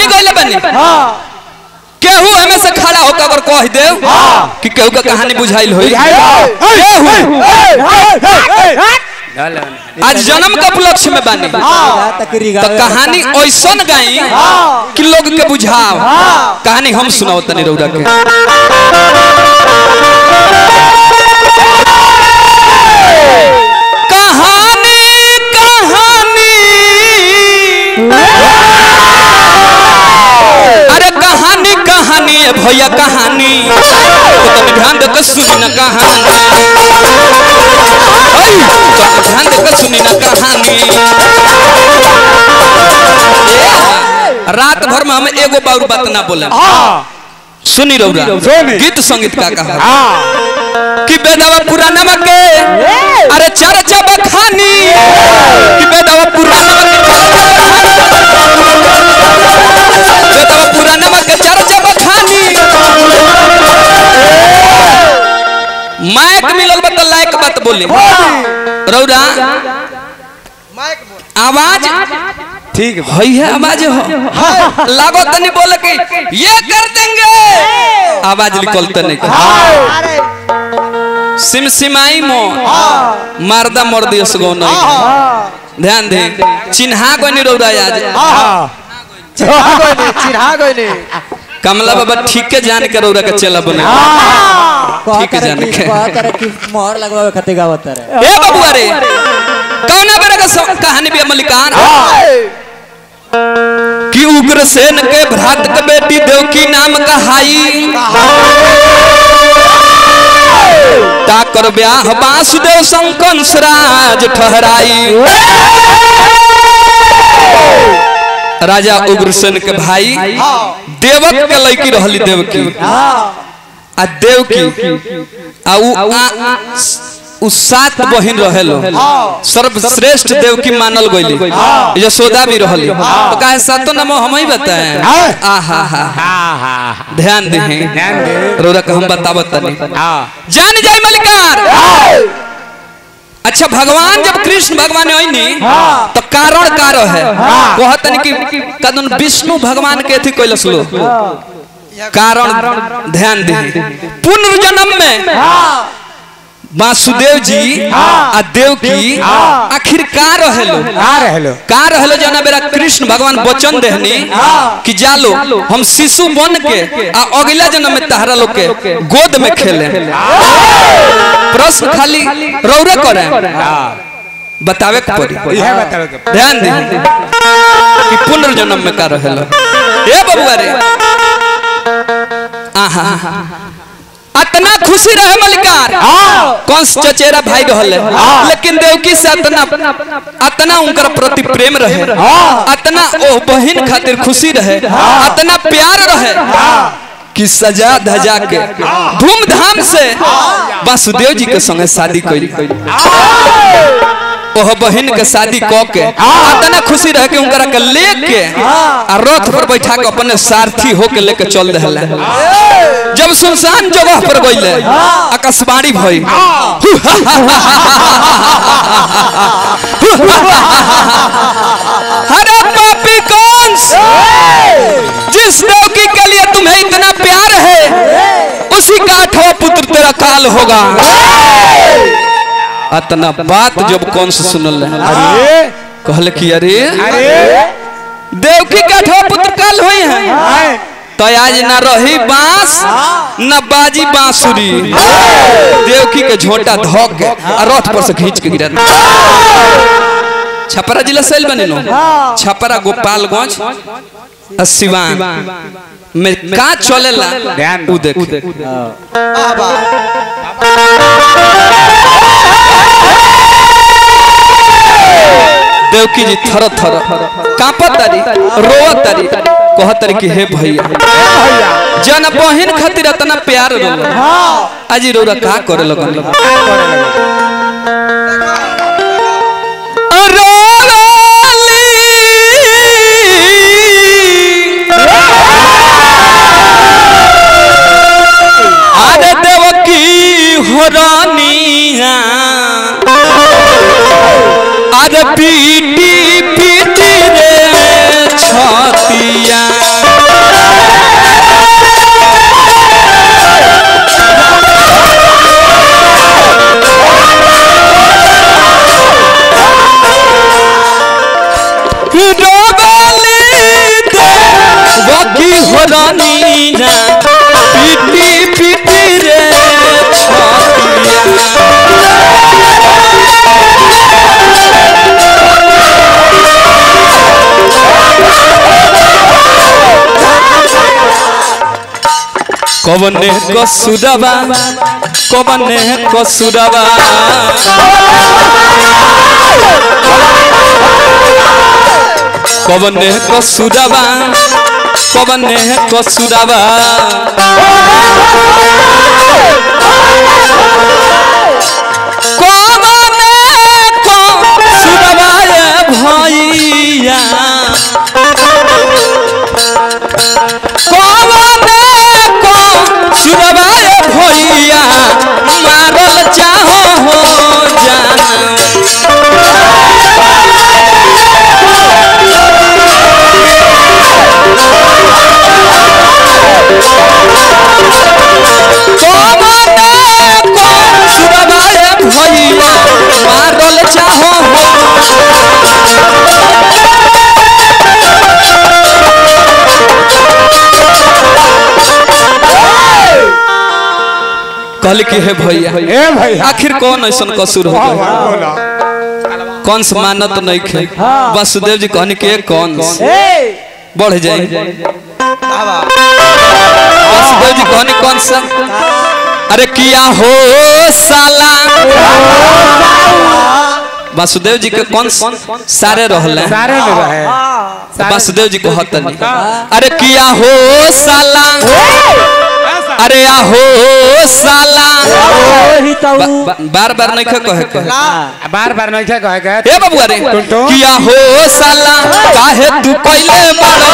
कहानी कहले बनी केहू हमें से खड़ा होकर अगर कह दे कि केहू का कहानी बुझाइल होई केहू आज जन्म के उपलक्ष्य में बानी तकरी तो कहानी ऐसन गाई कि लोग के बुझाओ कहानी हम सुनाओ तनी रौदा के कहानी कहानी अरे कहानी कहानी है भैया कहानी तो तुम ध्यान देकर सुनी ना कहानी ओए, तो ध्यान देकर सुनी ना कहानी ए, रात भर में हम एगो बार बात ना बोले सुनी रौरा सुनी। गीत संगीत का कहा कि बेदावा पुराना में के अरे चर्चा बखानी कि बेदावा पुराना में के बेदावा पुराना में के चर्चा बखानी माइक मिलल बा तो लायक बात बोली रौरा आवाज ठीक है हई है आवाज हो लागो तनी बोले कि ये कर देंगे आवाज निकलते नहीं सिमसिमाई मो मारदा मर दियो सगो नहीं ध्यान दे चिन्हा को नहीं रौदा आज चिढ़ा गई कमला बाबा ठीक के जान के रौदा के चला बने ठीक है जाने के कहतर कि मोहर लगवावे खातिर गावत रे ए बबुआ रे कौना बेरा का सो- कहानी भी मलिकान कि उग्रसेन के भ्रात के बेटी देवकी नाम कहाई ताकर ब्याह वासुदेव संकंस राज ठहराई राजा उग्रसेन के भाई देवक के लड़की रहली देवकी आ देवकी आ उ आ उ सात बहिन रहेलो सर्वश्रेष्ठ देवकी मानल गईली यशोदा भी रहली तो काहे सातो नाम हम ही बताएं आ हा हा ध्यान दे रोरा का हम बतावत तनी जान जाय मलिकार अच्छा भगवान जब कृष्ण भगवान आईनी तो कारण का रहे कहतन कि कदन विष्णु भगवान के थी कैलस लो कारण ध्यान दे पुनर्जन्म में वासुदेव जी आ देव की आखिर का रहेलो हेलो का रहलो जना बेरा कृष्ण भगवान वचन देहनी कि जालो हम शिशु बन के आ अगला जन्म में तहरा लोग के गोद में खेले प्रश्न खाली रौरे करे बतावे के पड़ी यह बताओ के ध्यान दे कि पुनर्जन्म में का रहेलो ए बबुआ रे आहा अतना खुशी रहे मलिकार कंस चचेरा भाई रहले लेकिन देवकी से अतना अतना उनकर प्रति प्रेम रहे अतना ओ बहन खातिर खुशी रहे अतना प्यार रहे कि सजा धजा के धूमधाम से वासुदेव जी के संगे शादी कैली ओह बहन के शादी क के अतना खुशी रहे कि उनकरा के लेके आ रथ पर बैठा के अपने सारथी होके लेके चल रहले जब सुनसान जगह पर गईले आकाशवाणी भई अरे पापी कंस जिस देवकी के लिए तुम्हें इतना प्यार है उसी का आठवां पुत्र तेरा काल होगा अतना बात जब कंस सुनल अरे कहल कि अरे अरे देवकी का आठवां पुत्र काल हुई है तो आज न रही बांस न बाजी बांसुरी देवकी के झोटा धो के आ रथ पर से खींच के गिरा छपरा जिला सेल बने नो छपरा गोपालगंज आ सिवान में का चलेला ध्यान उ देख देवकी जी थर थर कांपत तारी रोवत तारी कहत तारी कि हे भैया जन बहन खातिर इतना प्यार रोल आज रौरा का करे लगन अरे देवकी हो रानिया अरे पीटी पीटी रे छतिया कवने कसुरबा कवने कसुरबा कवने कसुरबा कवने कसुरबा कवने कसुरबा भैया कवने को सुरवाए भैया मारल चाहो हो जाना कवने को सुरवाए भैया मारल चाहो हो कहल कि हे भैया ए भैया आखिर कौन ऐसा कसूर हो गया बोला कौन से मानत नहीं खे वासुदेव जी कहने के कौन से? बढ़ जाए वासुदेव जी कहने कौन सा अरे किया हो साला वासुदेव जी के कौन स- सारे रहले सारे में रहे वासुदेव जी कहत नहीं अरे किया हो साला अरे आहो साला ओही तो बा- बा- बार बार नहीं कहे के बार बार नहीं क्या कहे गए ए बबुआ रे टुनटुन। किया हो साला काहे तू पहले बड़ा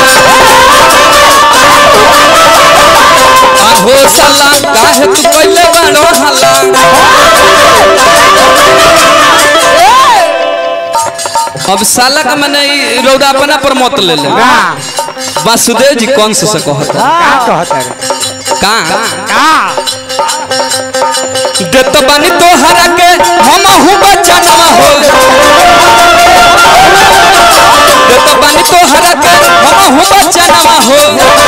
आहो साला काहे तू पहले बड़ा हला अब साला का मैंने ई रौदा अपना पर मत ले ले का वासुदेव जी कौन से से कहता का कहता रे का का देत बानी तोहरा के हम हूँ बचना हो देत बानी तोहरा के हम हूँ बचना हो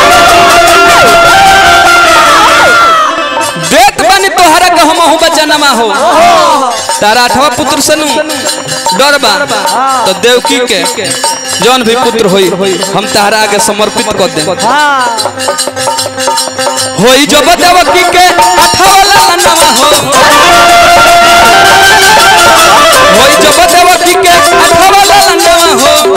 देत बानी तोहरा के हम हूँ बचना हो तारा अठवा पुत्र सनु डर बा तो देवकी के जौन भी पुत्र होई हम तारा आगे समर्पित कर दे होई जब देवकी के अठावला नवा हो होई जब देवकी के अठावला नवा हो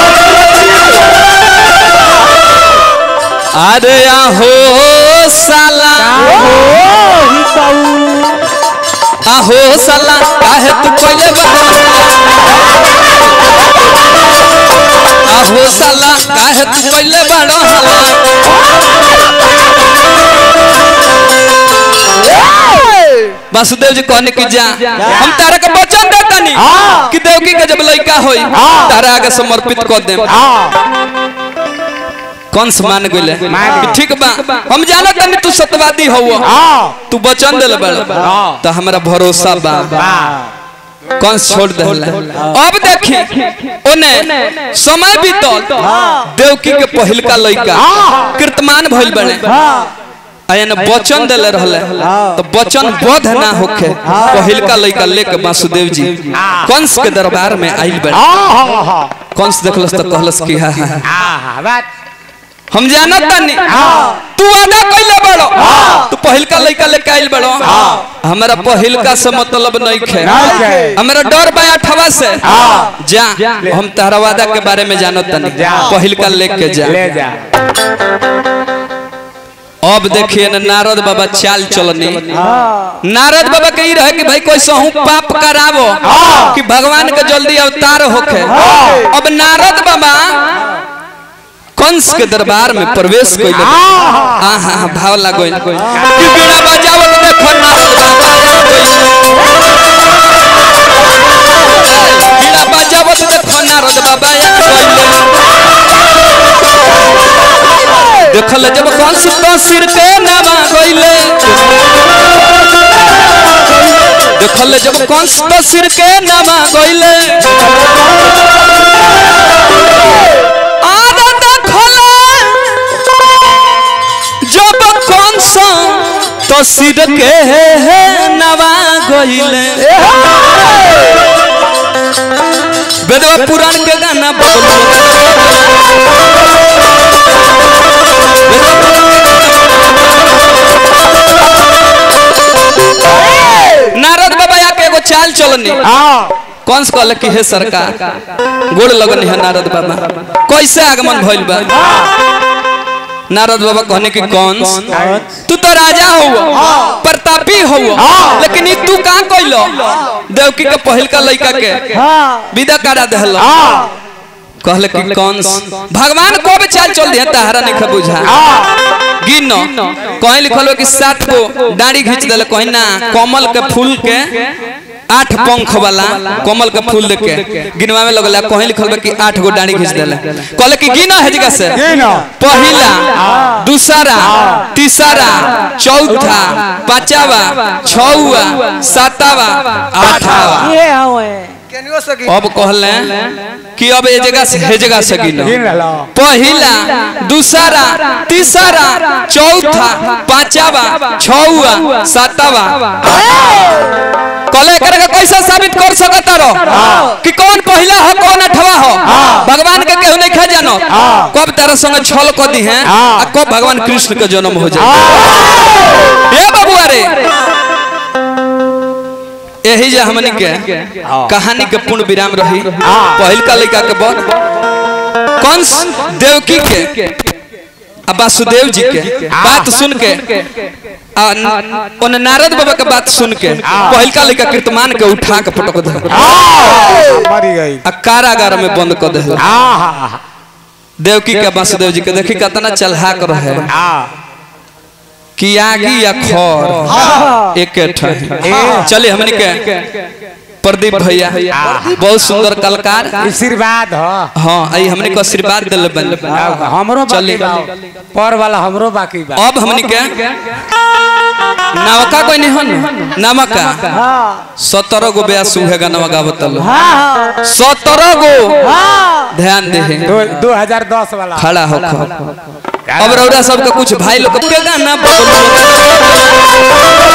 अरे आहो साला ओही तो आहो साला काहे तू पहले बड़ा आहो साला काहे तू पहले बड़ा हला वासुदेव जी कहने की जा हम तारा के वचन देता नहीं कि देवकी के जब लड़का होई तारा आगे समर्पित कर दे कंस मान गइले कि ठीक बा हम जानत नहीं तू सत्यवादी हौ तू वचन देले बड़ा तो हमरा भरोसा बा कंस छोड़ देला अब देखी ओने समय बीतल देवकी के पहिलका लड़का कीर्तमान भइल बने आयन वचन देले रहले तो वचन बोध ना होखे पहिलका लड़का लेके वासुदेव जी कंस के दरबार में आइल बने कंस देखलस तो कहलस कि हा हा बात हम जानत तानी तू वादा कइले बड़ो तू पहिलका लइका लेके आइल बड़ो हमरा पहिलका से मतलब नहीं खे नहीं। हमरा डर बा अठवा से जा हम तारा वादा के बारे में जानत तानी पहिलका लेके जा ले जा अब देखिए ना नारद बाबा चाल चलनी नारद बाबा के ई रहे कि भाई कोई सहू पाप करावो कि भगवान के जल्दी अवतार होखे अब नारद बाबा कंस के दरबार में प्रवेश कइले आहा हा भाव लागोइन कि बिना बजावत देखो नारद बाबा बिना बजावत देखो नारद बाबा देखल जब कंस तो सिर के नामा गइले देखल जब कंस तो सिर के नामा गइले आदा देखल जब कंस तो सिर के नवा गइले वेदवा पुराण के गाना बदलो चलनी कंस कहले कि हे सरकार गोड़ लगनी है नारद बाबा कैसे आगमन भइल बा नारद बाबा कहने कि कंस तू तो राजा हो प्रतापी हो लेकिन ई तू कहाँ कैलो देवकी के पहिल का लड़का के विदा करा देहल कहले कि कंस भगवान को भी चाल चल दिया ताहरा नहीं खा बुझा गिन कहीं लिखल हो कि सात को दाढ़ी खींच दिले कहीं ना कमल के फूल के आठ पंख वाला कमल के फूल देख के गिनवा में लगल कहीं लिखल बा कि आठ गो दाढ़ी खींच दिले कहले कि गिना है जगह से पहला दूसरा तीसरा चौथा पांचवा छवा सातवा आठवा ये हवे अब कहले कि अब ये जगह से हे जगह से गिनो गिन लो पहला दूसरा तीसरा चौथा पांचवा छवा सातवा कले करके कैसा साबित कर सकता रहो कि कौन पहला हो कौन अठवा हो भगवान के केहू नहीं खा जानो कब तारा संग छल कर दी है आ कब भगवान कृष्ण के जन्म हो जाए ए बाबू अरे यही जे हमनी के कहानी के पूर्ण विराम रही पहिल का लड़का के बाद कंस देवकी के आ वासुदेव जी के बात सुन के आ न- ओने नारद बाबा के बात सुन के पहिल का लड़का कीर्तमान के उठा के पटक दे मरी गई आ कारागार में बंद कर दे आहा देवकी के वासुदेव जी के देखी कितना चलहाक रहे आ कि आगी या खर एक चलिए हमनी के प्रदीप भैया बहुत सुंदर कलाकार आशीर्वाद हो हाँ आई हमने को आशीर्वाद दिल बन हमरो चली। बाकी बा पर वाला हमरो बाकी बा अब हमने के नवका कोई नहीं हन नमका सत्रह गो ब्याह सुहेगा नवका बतल सत्रह गो ध्यान दे दो दो हजार दस वाला खड़ा हो अब रौरा सबके कुछ भाई लोग के गाना बदलो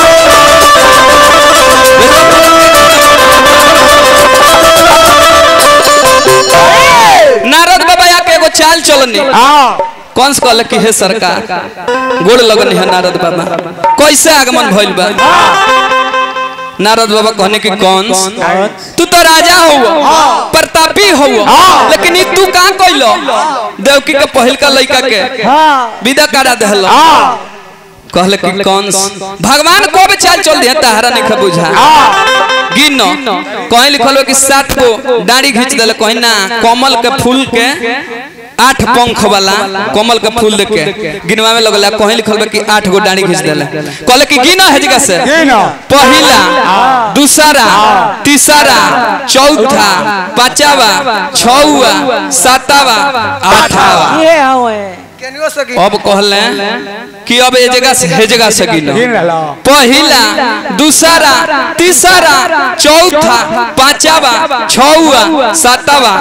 नारद बाबा आके एगो चाल चलनी कंस कहले कि हे सरकार गोड़ लगनी है नारद बाबा कैसे आगमन भइल बा नारद बाबा कहने कि कंस तू तो राजा हो प्रतापी हो लेकिन ई तू कहाँ कैलो देवकी के पहिल का लड़का के विदा करा देहल कहले कि कंस भगवान को भी चाल चल दिया ताहरा नहीं खा बुझा गिन कहीं लिखल हो कि सात को दाढ़ी खींच दिले कहीं ना कमल के फूल के आठ पंख वाला कमल के फूल देख के गिनवा में लगल कहीं लिखल बा कि आठ गो दाढ़ी खींच दिले कहले कि गिना है जगह से गिन। पहला दूसरा तीसरा चौथा पांचवा छवा सातवा आठवा ये हवे अब कहले कि अब ये जगह से हे जगह से गिनो गिन लो पहला दूसरा तीसरा चौथा पांचवा छवा सातवा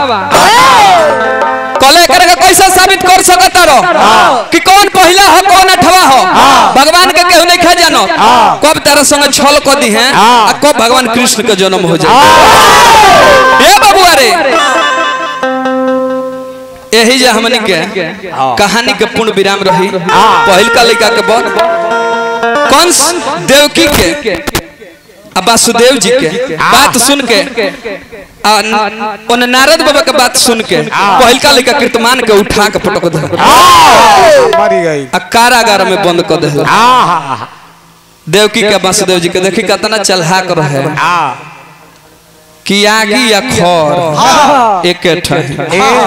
कले करके कैसा साबित कर सकता रहो कि कौन पहला हो कौन अठवा हो भगवान के केहू नहीं खा जानो कब तारा संग छल कर दी है आ कब भगवान कृष्ण के जन्म हो जाए ए बाबू अरे यही जे हमनी के कहानी के पूर्ण विराम रही पहिल का लड़का के बाद कंस देवकी के आ वासुदेव जी के बात सुन के आ न- ओने नारद बाबा के बात सुन के पहिल का लड़का कीर्तमान के उठा के पटक दे मरी गई आ कारागार में बंद कर दे आहा देवकी के वासुदेव जी के देखी कितना चलहाक रहे आ कि आगी या खर एक